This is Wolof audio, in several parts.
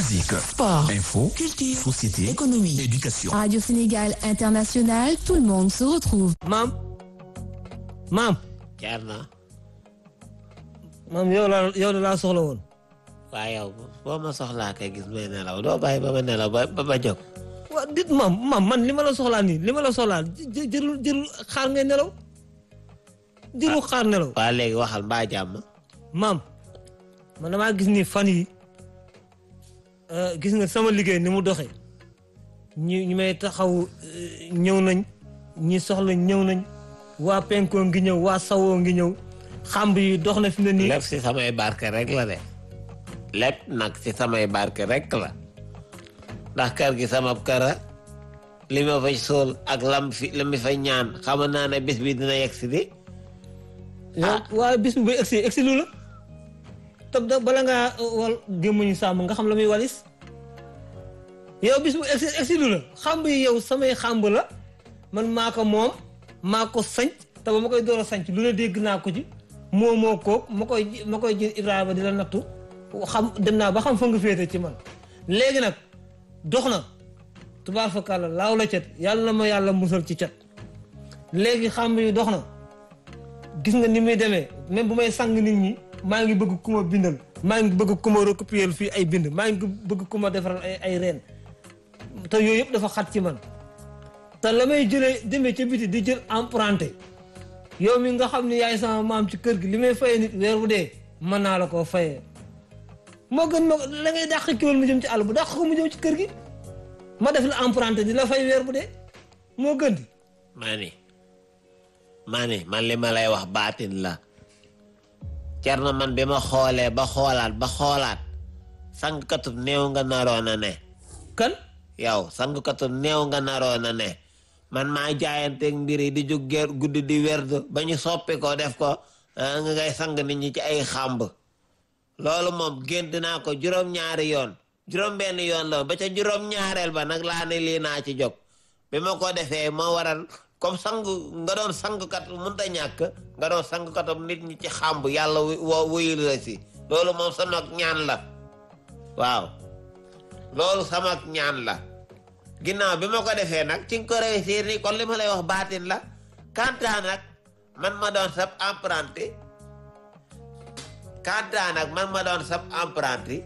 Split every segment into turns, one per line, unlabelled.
musique,
Sport,
info,
culture,
société,
économie.
éducation.
Radio Sénégal International, tout le monde se retrouve.
maam maam
jaar na
maam yow la yow la laa soxla woon
waaye yow boo ma soxlaa kay gis may nelaw doo bàyyi ba ma nelaw ba ba ba jóg
waa dit maam maam man li ma la soxlaa nii li ma la soxlaa jë- jërul jërul xaar ngay nelaw jërul xaar nelaw
waa léegi waxal mbaa jàmm
maam man damaa gis ni fan yi euh, gis nga sama liggéey ni mu doxee ñi ñi may taxaw euh, ñëw nañ ñi soxla ñëw nañ waa penkoo ngi ñëw waa sawoo ngi ñëw xamb yi dox na fi mu ne nii
lépp si samay barke rek la de lépp nag si samay barke rek la ndax kër gi sama këra li ma fay sool ak lam fi la mi fay ñaan xam naa ne bis bi dina yegg si di
yow waaye bis bu bay egsi egsi lu la te da bala ngaa wal gémmañu sàmm nga xam la muy walis yow bis bu egsi egsi lu la xamb yi yow samay xamb la man maa ko moom maa ko sanc te ba ma koy door a sanc lu ne dégg naa ko ci moo moo koog ma koy ma koy jël Ibrahima di la nattu xam dem naa ba xam fa nga féete ci man léegi nag dox na tubaar fa kàlla laaw la cet yàlla na ma yàlla musal ci cet léegi xamb yi dox na gis nga ni muy demee même bu may sang nit ñi maa ngi bëgg ku ma bindal maa ngi bëgg ku ma recopier fii ay bind maa ngi bëgg ku ma defaral ay ay reen te yooyu yëpp dafa xat ci man te la may jëlee demee ca biti di jël emprunté yow mi nga xam ne yaay sama maam ci kër gi li may fayee nit weer bu dee mën naa la koo fayee moo gën ma la ngay dàq kiwal mu jëm ci àll bu dàq ko mu jëm ci kër gi ma def la emprunté di la fay weer bu dee moo gën di
maa ni maa ni man li ma lay wax baatin la cer na man bi ma xoolee ba xoolaat ba xoolaat sangkatub néew nga naroon a ne
kan
yow sangkatub néew nga naroon a ne man maa jaayanteeg mbir yi di jóg ger guddi di werdu ba ñu soppi ko def ko ah, nga ngay sang nit ñi ci ay xàmb loolu moom gént naa ko juróom-ñaari yoon juróom-benn yoon la ba ca juróom-ñaareel ba nag laa ne lii naa ci jóg bi ma ko defee moo waral comme sang nga doon sangkat mënut a ñàkk nga doon sangkatam nit ñi ci xàmb yàlla wu- woo wuyul la si loolu moom sama ñaan la waaw loolu sama ñaan la ginnaaw bi ma ko defee nag ci nga ko réussir ni kon li ma lay wax baatin la kantaa nag man ma doon sab apprenti kantaa nag man ma doon sab apprenti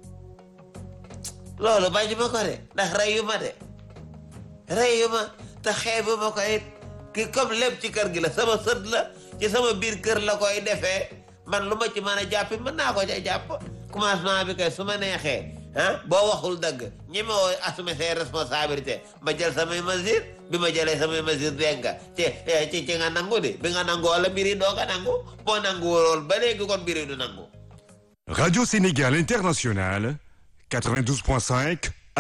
loolu bañ ma ko de ndax reyu ma de reyu ma te xeebu ma ko it ki comme lépp ci kër gi la sama sët la ci sama biir kër la koy defee man lu ma ci mën a jàppi mën naa ko ca jàpp commencement bi kay su ma neexee ah boo waxul dëgg ñi ma woo assumer ses responsabilités ma jël samay mesures bi ma jëlee samay mesures dégg nga ci ci ci nga nangu di bi nga nangu wala mbir yi doo ko nangu boo nangu woon ba léegi kon mbir yi du nangu
Radio Sénégal International, 92.5